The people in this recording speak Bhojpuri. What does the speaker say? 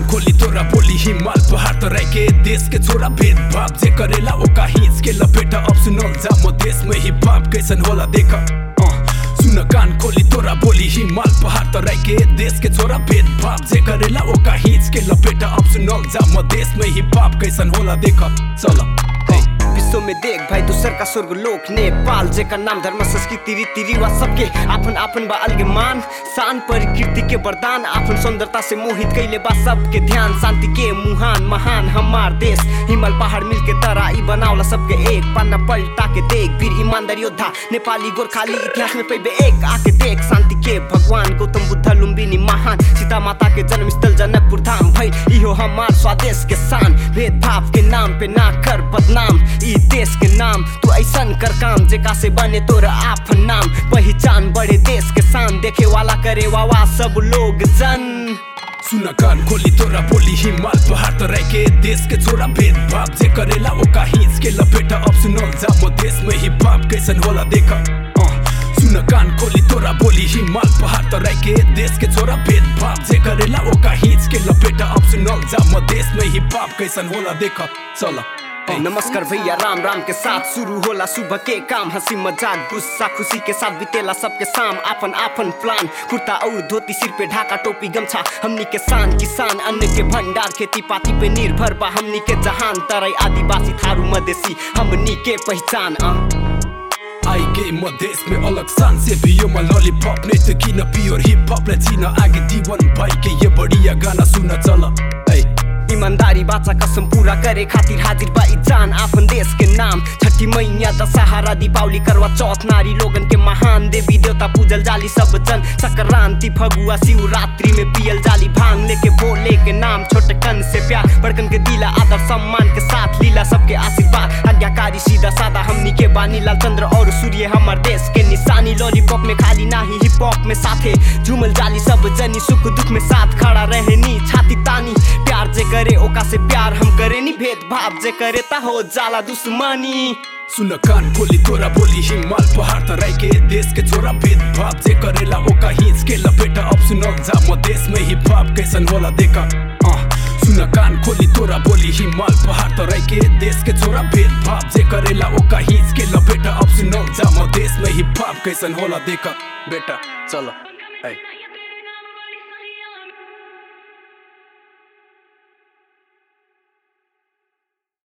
खोली तोरा बोली हिमाल पहाड़ तराई के देश के छोरा भेदभाव जे करेला ओका हिच के लपेटा अब सुनल जा म देश में ही बाप कैसन होला देख सुन कान खोली तोरा बोली हिमाल पहाड़ तराई के देश के छोरा भेदभाव जे करेला ओका हिच के लपेटा अब सुनल जा म देश में ही बाप कैसन होला देख चल विश्व में देख भाई दूसर का स्वर्ग लोक नेपाल जेकर नाम धर्म संस्कृति रीति रिवाज सबके आपन आपन बा अलग मान शान प्रकृति के वरदान आपन सुंदरता से मोहित कैले बा सबके ध्यान शांति के मुहान महान हमार देश हिमाल पहाड़ मिल के तराई बनावला सबके एक पन्ना पलटा के देख वीर ईमानदार योद्धा नेपाली गोरखाली इतिहास में पैबे एक आके देख शांति के भगवान गौतम बुद्ध लुम्बिनी महान सीता माता के जन्म स्थल जनकपुर धाम भई इहो हमार स्वदेश के शान भेदभाव के नाम पे ना कर बदनाम ई देश के नाम तू ऐसन कर काम जेका से बने तोरा आपन नाम पहचान बड़े देश के शान देखे वाला करे वावा सब लोग जन सुन कान खोली तोरा बोली हिमाल पहाड़ तराई के देश के छोरा भेदभाव जे करेला ओका हिच के लपेटा अब सुनल जा म देश में ही बाप कैसन होला देख सुन कान खोली तोरा बोली हिमाल पहाड़ तराई के देश के छोरा भेदभाव जे करेला ओका हिच के लपेटा अब सुनल जा म देश में ही बाप कैसन होला देख चल नमस्कार भैया राम राम के साथ शुरू होला सुबह के काम हंसी मजाक गुस्सा खुशी के साथ बितेला सबके शाम आपन आपन प्लान कुर्ता और धोती सिर पे ढाका टोपी गमछा हमनी के शान किसान अन्न के भंडार खेती पाती पे निर्भर बा हमनी के जहान तराई आदिवासी थारू मधेसी हमनी के पहचान आ आई के म देश में अलग शान से भी यो म लॉलीपॉप नहीं तो किन प्योर हिप हॉप ले जीन आगे दीवन भाई के ये बढ़िया गाना सुन चल ऐ ईमानदारी बाचा कसम पूरा करे खातिर हाजिर बा ई जान आपन देश के नाम छठी मैया दशहरा दीपावली करवा चौथ नारी लोगन के महान देवी देवता पूजल जाली सब जन संक्रांति फगुआ शिवरात्रि में पियल जाली भांग लेके भोले के नाम छोटकन से प्यार बड़कन के दिला आदर सम्मान के साथ लीला सबके आशीर्वाद आज्ञाकारी सीधा सादा हमनी के बानी लाल चंद्र और सूर्य हमार देश के निशानी लॉलीपॉप में खाली नाही हिप हॉप में साथे झूमल जाली सब जनी सुख दुख में साथ खड़ा रहनी छाती तानी प्यार जे करे ओका से प्यार हम करे नी भेदभाव जे करे ता हो जाला दुश्मनी सुन कान खोली तोरा बोली हिमाल पहाड़ तराई के देश के छोरा भेदभाव जे करेला ओका हिच के लपेटा अब सुनल जा म देश में ही बाप कैसन होला देखा सुन कान खोली तोरा बोली हिमाल पहाड़ तराई के देश के छोरा भेदभाव जे करेला ओका हिच के लपेटा अब सुनल जा म देश में ही बाप कैसन होला देखा बेटा चलो ऐ